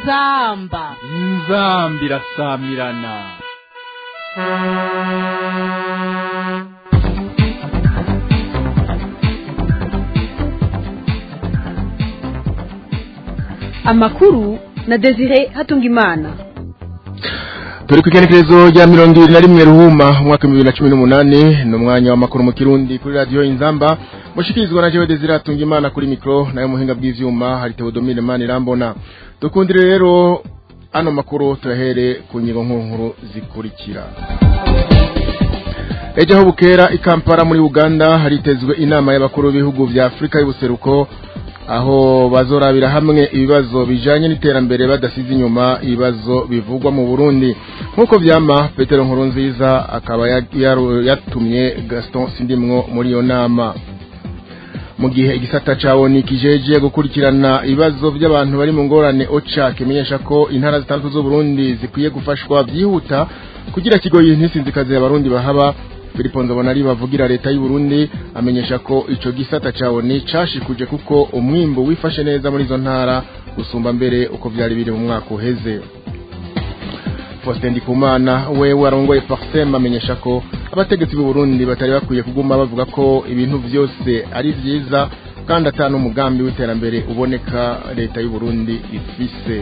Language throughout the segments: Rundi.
inzamba inzamba irasamirana amakuru na desire hatungimana turi ku ikenekerezo rya mirongo ibiri na rimwe ruhuma umwaka bibiri na cumi n'umunani ni umwanya w'amakuru mu kirundi kuri radiyo inzamba mushikirizwa na jewe desire hatungimana kuri mikoro nayo muhinga bw'ivyuma hari tewodomire mani irambona dukundire rero ano makuru turahere ku ngingo nkuru zikurikira ejo aho bukera i kampala muri uganda haritezwe inama y'abakuru b'ibihugu vya afurika y'ubuseruko aho bazorabira hamwe ibibazo bijanye n'iterambere badasize inyuma ibibazo bivugwa mu Burundi nkuko vyama Petero Nkurunziza akaba yatumye Gaston Sindimwo muri iyo nama mu gihe igisata cawo ni kijeje gukurikirana ibibazo by'abantu bari mu ngorane OCHA kimenyesha ko intara zitandatu z'u Burundi zikwiye gufashwa byihuta kugira kigoyi ntisinzikaze abarundi bahaba Filipo Nzobonari bavugira leta y'u Burundi amenyesha ko ico gisata cawo ni cashikuje kuko umwimbo wifashe neza muri zo ntara gusumba mbere uko vyari biri mu mwaka uheze Faustin Ndikumana wewe arongoye Parsem amenyesha ko abategetsi b'u Burundi batari bakwiye kuguma bavuga ko ibintu vyose ari vyiza kandi atanu umugambi w'iterambere uboneka leta y'u Burundi ifise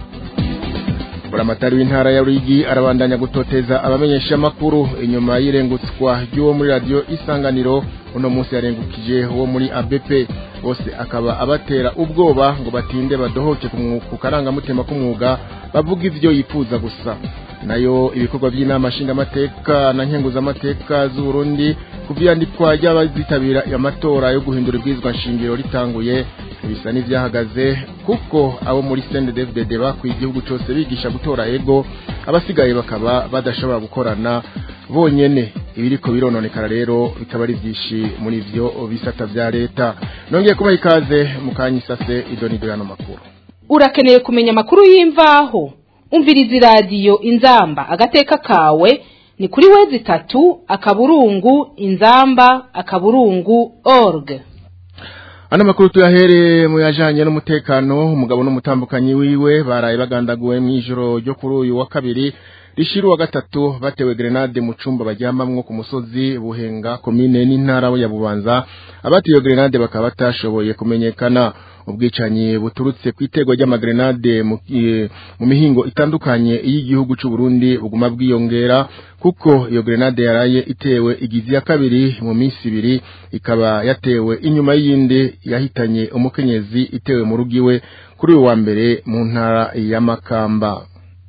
buramatari w'intara ya Ruyigi arabandanya gutoteza abamenyesha makuru inyuma y'irengutswa ry'uwo muri radio isanganiro uno munsi yarengukije uwo muri ABP bose akaba abatera ubwoba ngo batinde badohoke ku karangamutima k'umwuga bavuga ivyo yifuza gusa nayo ibikorwa by'inama nshingamateka na nkenguzamateka z'u Burundi kuvyandikwa ry'abazitabira amatora yo guhindura ibwizwa nshingiro ritanguye bisa n'ivyahagaze kuko abo muri CNDD-FDD bakwiye igihugu cyose bigisha gutora ego abasigaye bakaba badashobora gukorana bonyene ibiriko birononekara rero bikaba ari vyinshi muri ivyo bisata vya leta nongeye kubaha ikaze mu kanyisase idonido yano makuru urakeneye kumenya amakuru y'imvaho umviriza iradiyo inzamba agateka kawe ni kuri wezi itatu akaburungu inzamba akaburungu org Ano makuru tuyahere mu yajanye n'umutekano umugabo n'umutambukanyi wiwe baraye bagandaguwe mu ijoro ryo kuri uyu wa kabiri rishiru wa gatatu batewe grenade mu cumba baryamamwo ku musozi buhenga komine n'intara ya Bubanza abati iyo grenade bakaba batashoboye kumenyekana ubwicanyi buturutse ku itego ry'amagrenade mu mihingo itandukanye y'igihugu cy'u Burundi buguma bwiyongera kuko iyo grenade yaraye itewe igizi ya kabiri mu minsi ibiri ikaba yatewe inyuma y'indi yahitanye umukenyezi itewe mu rugo iwe kuri uyu wa mbere mu ntara ya Makamba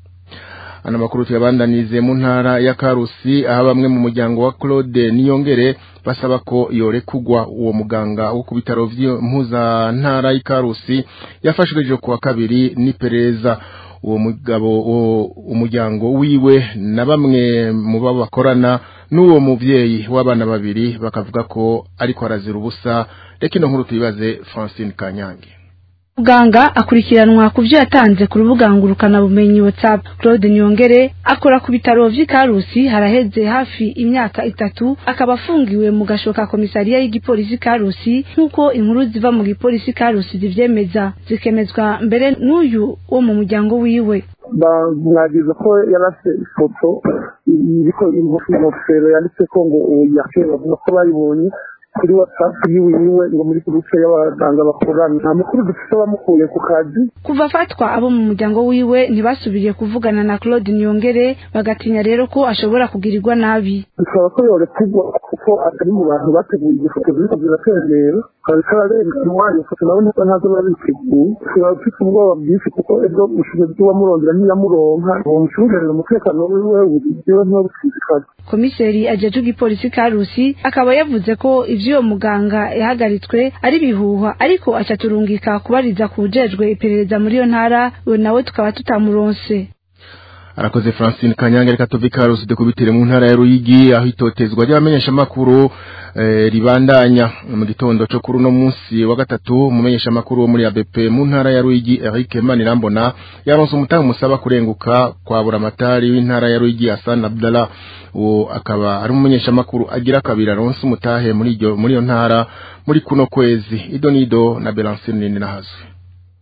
ana makuru tuyabandanize mu ntara ya Karusi aho bamwe mu muryango wa Claude Niyongere basaba ko yorekugwa uwo muganga wo ku bitaro vy'impuza ntara y'Ikarusi yafashwe ku wa kabiri n'ipereza uwo mugabo umuryango wiwe na bamwe mu babakorana n'uwo muvyeyi w'abana babiri bakavuga ko ariko arazira ubusa reka ino nkuru tuyibaze Francine Kanyange muganga akurikiranwa ku byo yatanze ku rubuga ngurukana bumenyi WhatsApp Claude Nyongere akora ku bitaro vy'Ikarusi haraheze hafi imyaka itatu akaba afungiwe mu gashoka komisariya y'igipolisi Karusi nk'uko inkuru ziva mu gipolisi Karusi zivyemeza zikemezwa mbere n'uyu wo mu muryango wiwe bamwagiza ko yarase ifoto iriko ingofero yanditseko ngo yakeye bavuga ko bayibonye kuri whatsapp yiwe yiwe ngo muri gurupe y'abaganga bakorana nta mukuru dufite bamukuye ku kazi kuva afatwa abo mu muryango wiwe ntibasubiriye kuvugana na Claude Nyongere bagatinya rero ko ashobora kugirirwa nabi bisaba ko yorekugwa kuko atari mu bantu bateguye igifoto ziriko ziratembera kari kararenga iwanyu foto nawe ntabwo ntazo babiteguye ushobora ufite ubwoba bwinshi kuko ebwo ubushobozi bw'uwamurondera ntiyamuronka uwo mucungerera umutekano wiwe buriwe ntibabusizikaze komiseri ajejwe igipolisi Karusi akaba yavuze ko ivy'uwo muganga yahagaritswe ari bihuha ariko acaturungika kubariza kujejwe iperereza muri iyo ntara we nawe tukaba tutamuronse arakoze Francine Kanyange reka tuve Karusi dekubitire mu ntara ya Ruyigi aho itotezwa ry'abamenyesha makuru eh, ribandanya mu gitondo cyo kuri no munsi wa gatatu umumenyesha makuru wo muri ABP mu ntara ya Ruyigi Eric Manirambona yaronse umutanga musaba kurenguka kwa buramatari w'intara ya Ruyigi Hassan Abdallah uwo akaba ari umumenyesha makuru agira kabiri aronse umutahe muri iryo muri iyo ntara muri kuno kwezi idonido na Belancine Ninahazo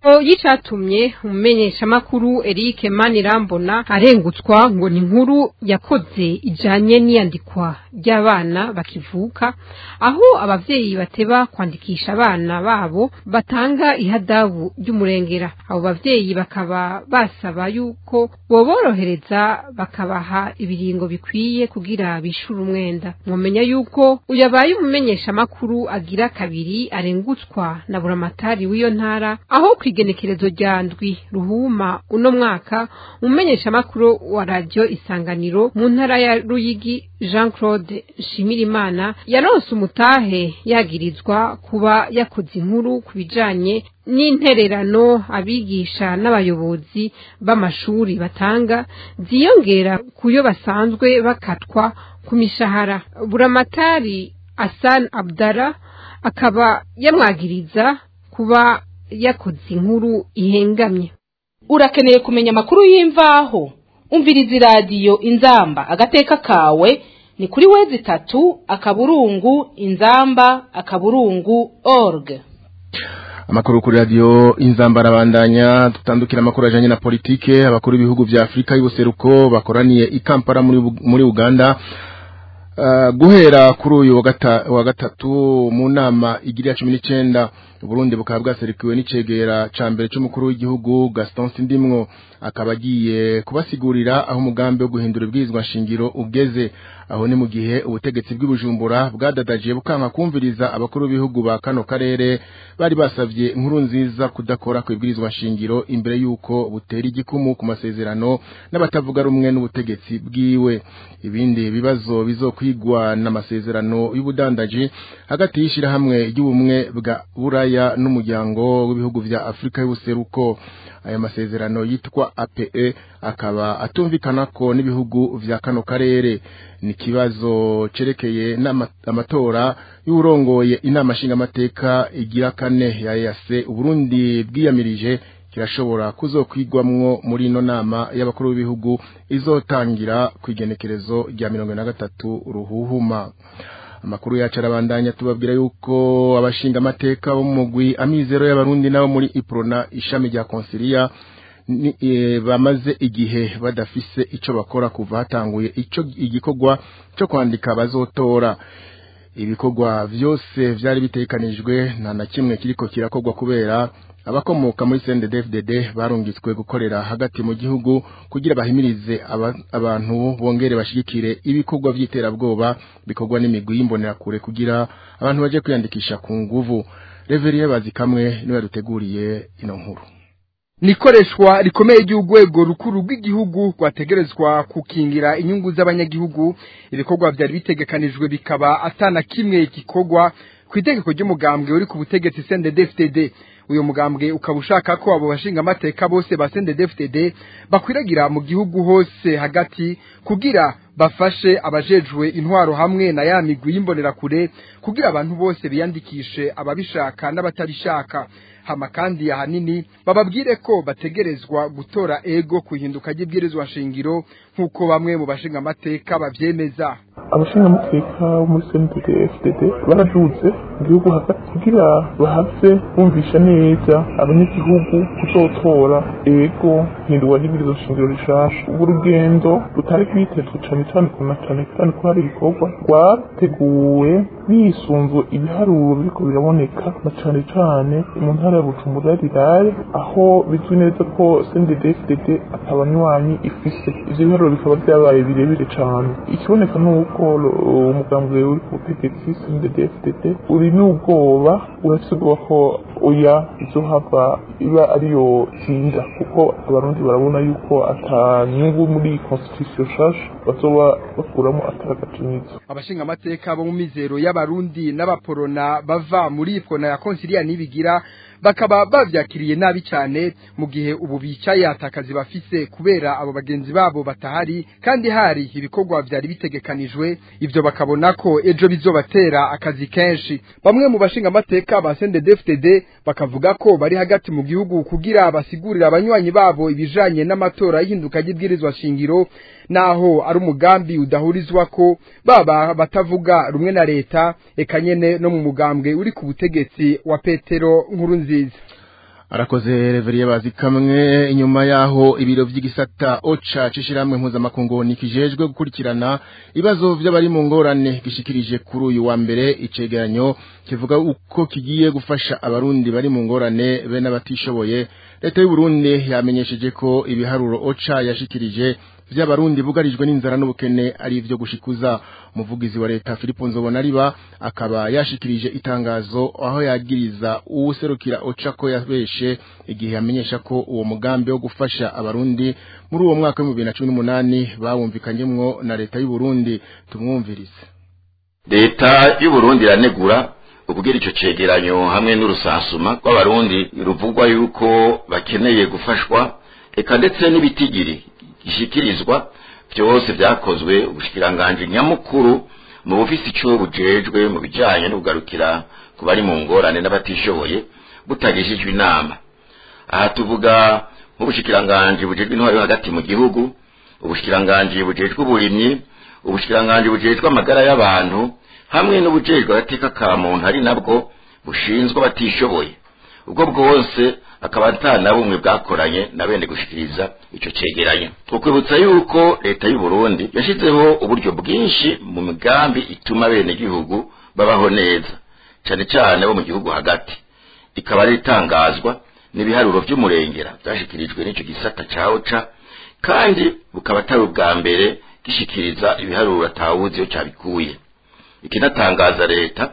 y'icatumye umumenyeshamakuru Eric Manirambona arengutswa ngo ni inkuru yakoze ijanye n'iyandikwa ry'abana bakivuka aho abavyeyi bateba kwandikisha abana babo batanga ihadabu ry'umurengera abo bavyeyi bakaba basaba yuko boborohereza bakabaha ibiringo bikwiye kugira bishure umwenda mwomenya yuko uyabaye umumenyeshamakuru agira kabiri arengutswa na buramatari w'iyo ntara aho kwigenekerezo rya ndwi ruhuma uno mwaka umumenyeshamakuru wa radio isanganiro mu ntara ya Ruyigi Jean Claude Nshimirimana yaronse umutahe yagirizwa kuba yakoze inkuru ku bijanye n'intererano abigisha n'abayobozi b'amashuri batanga ziyongera kuyo basanzwe bakatwa ku mishahara buramatari Hassan Abdara akaba yamwagiriza kuba yakoze inkuru ihengamye urakeneye kumenya amakuru y'imvaho umviriza iradiyo inzamba agateka kawe ni kuri wezi itatu akaburungu inzamba akaburungu org amakuru kuri radio inzamba arabandanya tutandukira amakuru ajanye na politike abakuru b'ibihugu vya Afrika y'ubuseruko bakoraniye i Kampala muri muri Uganda Uh, guhera kuri uyu wa gatatu mu nama igira cumi n'icyenda Burundi bukaba bwaserikiwe n'icegera ca mbere c'umukuru w'igihugu Gaston Sindimwo akaba agiye kubasigurira aho umugambi wo guhindura ibwirizwa nshingiro ugeze aho ni mu gihe ubutegetsi bw'ibujumbura bwadadaje bukanka kumviriza abakuru b'ibihugu ba kano karere bari basavye inkuru nziza kudakora ku ibwirizwa nshingiro imbere yuko butera igikumu ku masezerano n'abatavuga rumwe n'ubutegetsi bwiwe ibindi bibazo bizokwigwa n'amasezerano y'ubudandaji hagati y'ishirahamwe ry'ubumwe bwa buraya n'umuryango w'ibihugu vya Afrika y'ubuseruko aya masezerano yitwa APE akaba atumvikana ko n'ibihugu vya kano karere ni kibazo cerekeye n'amatora y'urongoye inama nshingamateka igira kane ya EAC Uburundi bwiyamirije kirashobora kuzokwigwamwo muri ino nama y'abakuru b'ibihugu izotangira ku igenekerezo rya mirongo na gatatu ruhuhuma amakuru yacu arabandanya tubabwira yuko abashinga amateka bo mu mugwi amizero y'abarundi nabo muri iprona ishami rya konsilia e, bamaze igihe badafise ico bakora kuva hatanguye ico igikorwa cyo kwandika bazotora ibikorwa vyose vyari bitekanijwe nta na kimwe kiriko kirakorwa kubera abakomoka muri CNDD-FDD barungitswe gukorera hagati mu gihugu kugira bahimirize aba, abantu bongere bashigikire ibikorwa vy'iterabwoba bikorwa n'imigwi y'imbonerakure kugira abantu baje kwiyandikisha ku nguvu Reverie bazikamwe niwe yaduteguriye ino nkuru nikoreshwa rikomeye ry'urwego rukuru rw'igihugu rwategerezwa kukingira inyungu z'abanyagihugu ibikorwa byari bitegekanijwe bikaba atana kimwe gikorwa ku itegeko ry'umugambwe uri ku butegetsi CNDD-FDD uyu mugambwe ukaba ushaka ko abo bashinga amateka bose ba CNDD-FDD bakwiragira mu gihugu hose hagati kugira bafashe abajejwe intwaro hamwe na ya migwi y'imbonerakure kugira abantu bose biyandikishe ababishaka n'abatabishaka hama kandi ahanini bababwire ko bategerezwa gutora ego kuhinduka ry'ibwirizwa nshingiro nk'uko bamwe mu bashinga amateka bavyemeza abashinga amateka bo muri CNDD FDD baradutse mu gihugu hagati kugira bahave bumvisha neza abanyagihugu kuzotora ego hindurwa ry'ibwirizwa nshingiro rishasha ubu rugendo rutari kwitezwe cane cane kuna cane cyane ko hari ibikorwa rwateguwe bisunzwe ibiharuro biriko biraboneka na cane cane mu ntara ya Bujumbura rirare aho bizwi neza ko CNDD FDD atabanywanyi ifise ivyo biharuro bikaba vyabaye birebire cane ikiboneka nuko umugambwe uri ku butegetsi CNDD FDD uri n'ubwoba urafise ubwoba ko oya izohava iba ariyo tsinda kuko abarundi barabona yuko ata nyungu muri constitution shasha bazoba bakuramo ataragacinyizo abashinga amateka bo mu mizero y'abarundi n'abaporona bava muri ifona ya konsilia nibigira bakaba bavyakiriye nabi cyane mu gihe ubu bicaye atakazi bafise kubera abo bagenzi babo batahari kandi hari ibikorwa vyari bitegekanijwe ivyo bakabona ko ejo bizobatera akazi kenshi bamwe mu bashinga amateka ba CNDD-FDD bakavuga ko bari hagati mu gihugu kugira basigurira abanywanyi babo ibijanye n'amatora y'induka ry'ibwirizwa shingiro naho ari umugambi udahurizwa ko baba batavuga rumwe na leta eka nyene no mu mugambwe uri ku butegetsi wa Petero nkuru nziza arakoze reveriye bazi kamwe inyuma yaho ibiro vy'igisata oca cishiramwe mpuzamakungu nikijejwe gukurikirana ibibazo vy'abari mu ngorane gishikirije kuri uyu wa mbere icegeranyo kivuga uko kigiye gufasha abarundi bari mu ngorane be n'abatishoboye leta y'u Burundi yamenyesheje ko ibiharuro oca yashikirije vy'abarundi bugarijwe n'inzara n'ubukene ari ivyo gushikuza umuvugizi wa leta Philippe Nzobonariba akaba yashikirije itangazo aho yagiriza uwuserukira oca ko yabeshe igihe yamenyesha ko uwo mugambi wo gufasha abarundi muri uwo mwaka wa 2018 bawumvikanyemwo na leta y'u Burundi tumwumvirize leta y'u Burundi iranegura ukugira ico cegeranyo hamwe n'urusansuma rw'abarundi ruvugwa yuko bakeneye gufashwa eka ndetse n'ibitigiri gishikirizwa byose byakozwe ubushikiranganje nyamukuru mu bufisi ico bujejwe mu bijanye no kugarukira ku bari mu ngorane n'abatishoboye butagishijwe inama aha tuvuga nk'ubushikiranganje bujejwe intwaro hagati mu gihugu ubushikiranganje bujejwe uburimyi ubushikiranganje bujejwe amagara y'abantu hamwe n'ubujejwe agateka ka muntu ari nabwo bushinzwe abatishoboye ubwo bwose akaba atana bumwe bwakoranye na bene gushikiriza ico cegeranyo tukwibutsa yuko leta y'u Burundi yashizeho uburyo bwinshi mu migambi ituma bene gihugu babaho neza cane cane bo mu gihugu hagati ikaba ari itangazwa n'ibiharuro vy'umurengera byashikirijwe n'ico gisata ca OCA kandi bukaba atari ubwa mbere gishikiriza ibiharuro atawuzi iyo cabikuye ikinatangaza leta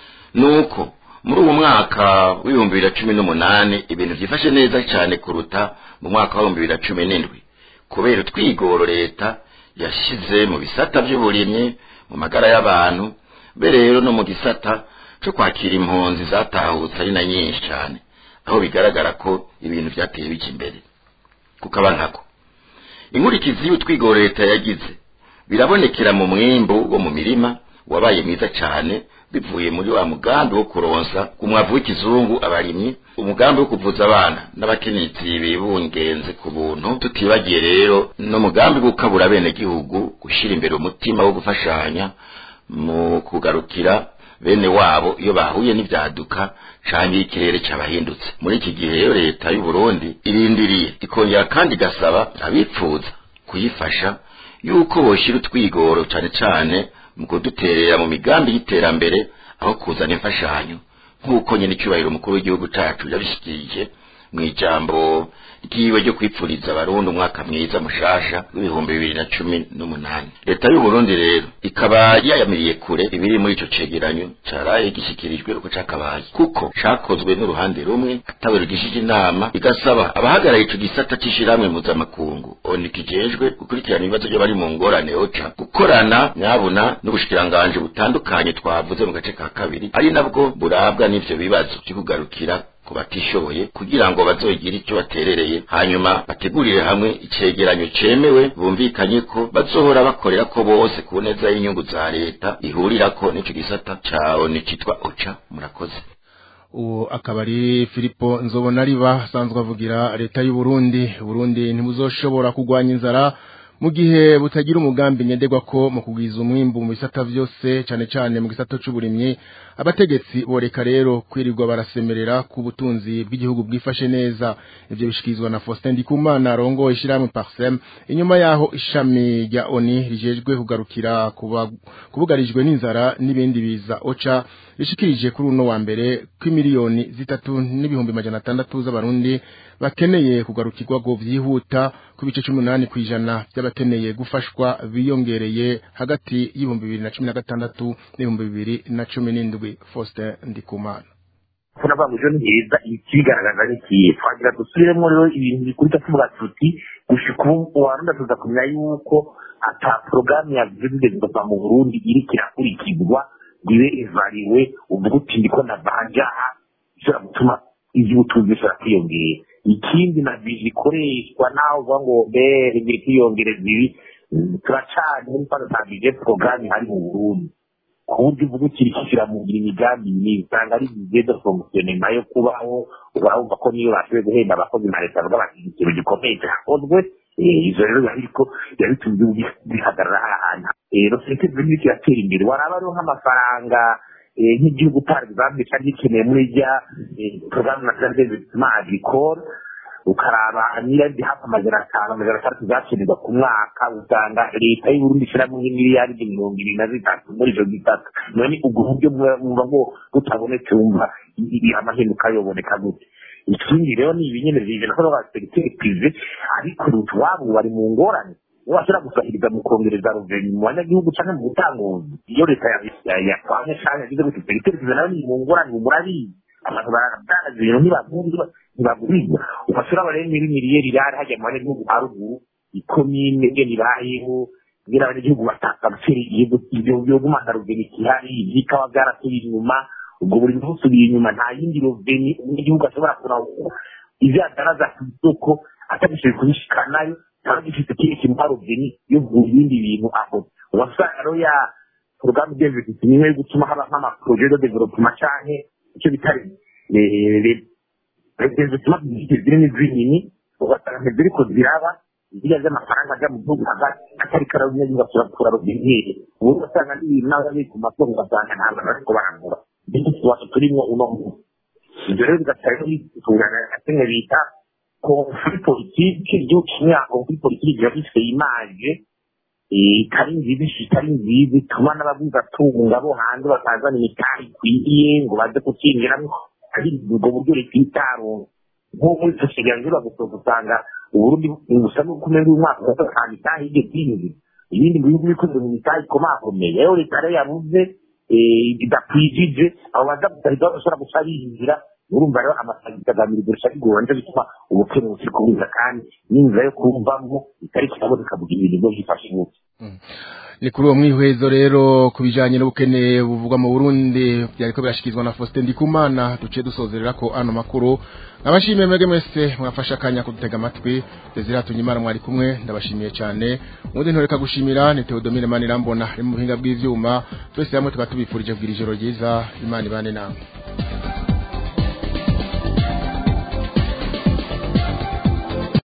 nuko muri uwo mwaka w'ibihumbi bibiri na cumi n'umunani ibintu byifashe neza cyane kuruta mu mwaka w'ibihumbi bibiri na cumi n'indwi kubera utwigoro leta yashize mu bisata by'uburimyi mu magara y'abantu be rero no mu gisata cyo kwakira impunzi zatahutse ari na nyinshi cyane aho bigaragara ko ibintu byateye bijya imbere kukaba nkako inkurikizi y'utwigoro leta yagize birabonekera mu mwimbu wo mu mirima wabaye mwiza cyane bivuye muri wa mugambi wo kuronsa umwavu w'ikizungu abarimyi umugambi wo kuvuza abana n'abakenyezi bibungenze ku buntu tutibagiye rero n'umugambi gukabura bene gihugu gushyira imbere umutima wo gufashanya mu kugarukira bene wabo iyo bahuye n'ibyaduka canke ikirere cabahindutse muri iki gihe rero leta y'u Burundi irindiriye ikongera kandi igasaba abipfuza kuyifasha yuko boshira utwigoro cane cane mu kuduterera mu migambi y'iterambere aho kuzana imfashanyo nk'uko nyine icyubahiro umukuru w'igihugu cyacu yabishikirije mu ijambo ryiwe ryo kwipfuriza abarundi umwaka mwiza mushasha w'ibihumbi bibiri na cumi n'umunani leta y'u Burundi rero ikaba yayamiriye kure ibiri muri ico cegeranyo caraye gishyikirijwe uko cakabaye kuko cakozwe n'uruhande rumwe atawe rugishije inama igasaba abahagarariye ico gisata c'ishirahamwe mpuzamakungu oni kijejwe gukurikirana ibibazo by'abari mu ngorane oca gukorana nyabuna n'ubushikiranganje butandukanye twavuze mu gace ka kabiri ari nabwo burabwa n'ivyo bibazo vyo kugarukira ku batishoboye kugira ngo bazogire icyo baterereye hanyuma bategurire hamwe icegeranyo cemewe bumvikanye ko bazohora bakorera ko bose ku neza y'inyungu za leta ihurirako n'ico gisata cawo nicitwa oca murakoze uwo akaba ari Filipo Nzobonariba asanzwe avugira leta y'u Burundi Burundi ntibuzoshobora kugwanya inzara mu gihe butagira umugambi ngenderwa ko mu kugwiza umwimbu mu bisata vyose cane cane mu gisata c'uburimyi abategetsi boreka rero kwirirwa barasemerera ku butunzi bw'igihugu bwifashe neza ivyo bishikirizwa na Faustin Ndikumana rongo ishiramwe Parsem inyuma yaho ishami rya ONI rijejwe kugarukira kubugarijwe n'inzara n'ibindi biza OCHA rishikirije kuri uno wa mbere kw'imiliyoni zitatu n'ibihumbi majana atandatu z'abarundi bakeneye kugarukirwa go vyihuta ku bice 18 kwijana by'abakeneye gufashwa biyongereye hagati y'ibihumbi bibiri na cumi na gatandatu n'ibihumbi bibiri na cumi n'indwi Faustin Ndikumana turavuga ngo ejo ni heza ikibigaragaza ni ikihe twagira dusubiremo rero ibintu bikurita tuvuga tuti gushika ubu warundi tuza kumenya yuko ata porogaramu ya vizibilisita mu burundi iriko irakurikizwa ngo ibe evariwe uvuga uti ndiko ndavanjaha bishobora gutuma ivy'ubutunzi bishobora kwiyongera ikindi na vije ikoreshwa naho uvuga ngo mbere ngiri kwiyongereza ibi turacanye muri fano ta vije porogaramu ihari mu burundi ku buryo uvuga ukiri kishyira mu ngira imigambi myinshi usanga ari bigenda fonkisiyone nayo kubaho urumva ko niyo bashoboye guhemba abakozi na leta bavuga bati ikintu gikomeye cyakozwe izo rero biba biriko biba bituma bihagarara ahantu rero sente zirimo kiratera imbere waraba ariho nk'amafaranga eh, nk'igihugu par exemple cyari gikeneye muri rya programme nationale d'investissement agricole ukaraba miliyari hafi amajana atanu amajana atandatu zakenerwa ku mwaka usanga leta y'uburundi ishyiramo nk'imiliyaridi mirongo ibiri na zitatu muri izo zitatu none ubwo buryo mwumva ngo butabonetse wumva i- i- amahinduka yoboneka gute ikindi rero ni ibinyene bije nako ba secteur privé ariko utwabo bari mu ngorane niba bashobora gusahiriza mu kongereza ruveni mu banyagihugu cyangwa mu butanguzi iyo leta yakwamye cyangwa yagize gute secteur privé nayo ni mu ngorane murabizi abantu baradandaza ibintu ntibagurwa ntibagurirwa ugashobora barebe muri miliyeri irari hajya mu banyagihugu haruguru ikomine ngene ibayeho kugira abanyagihugu batakabuceri ibyo byogumana ruveni kihari ibyikawa byarasubiye inyuma ubwo buri muntu usubiye inyuma nta yindi roveni umunyagihugu ashobora kuraba ibyo adaraza ku isoko atagishoboye kubishikanayo cyangwa gifite ikindi kintu nka roveni yo kugura ibindi bintu aho ugasanga rero ya porogaramu deviziti nimwe yo gutuma haba nk'amaporoje de developema canke icyo bita developema ziri n'izindi ugasanga ntiziriko ziraba ziriya z'amafaranga ajya mu gihugu hagati atari kara umunyagihugu ashobora gukura roveni ubu ugasanga n'ibintu n'abari ku masoko ugasanga ntabwo bariko baragura nicyo kibazo turimo uno munsi ibyo rero bigatera bitungana kimwe bita konfuri politiki igihugu kimwe konfuri politiki kiba gifite imaje itari nziza itari nziza ituma n'abaguzatunga bo hanze batazana imitari ikwiriye ngo baze kukinjiramo ari ubwo buryo leta itaronka nko muri sosiyete nziza gusohoka usanga uburundi busa n'ukumenya umwaka ugasanga nta mitahe yigeze yinjira ibindi bihugu bikoze mu mitahe ikomakomeye rero leta rero yabuze idakwijije abo baza gusahirwa bashobora guca binjira urumva rero amafaranga agamira gusa bigora nicyo bituma ubukene bukiri kubuza kandi n'inzira yo kumvamo itari kiraboneka mu gihe ibintu byifashe gutya ni kuri uwo mwihwezo rero ku bijyanye n'ubukene buvugwa mu burundi byariko birashyikirizwa na faustin ndikumana duciye dusozerera ko ano makuru abashimiye mwebwe mwese mwafashe akanya kudutega amatwi desire hatunyimana mwari kumwe ndabashimiye cyane ubundi ntoreka gushimira ni teodomire manirambona ari mu buhinga bw'ivyuma twese hamwe tukaba tubifurije kugira ijoro ryiza imana ibane namwe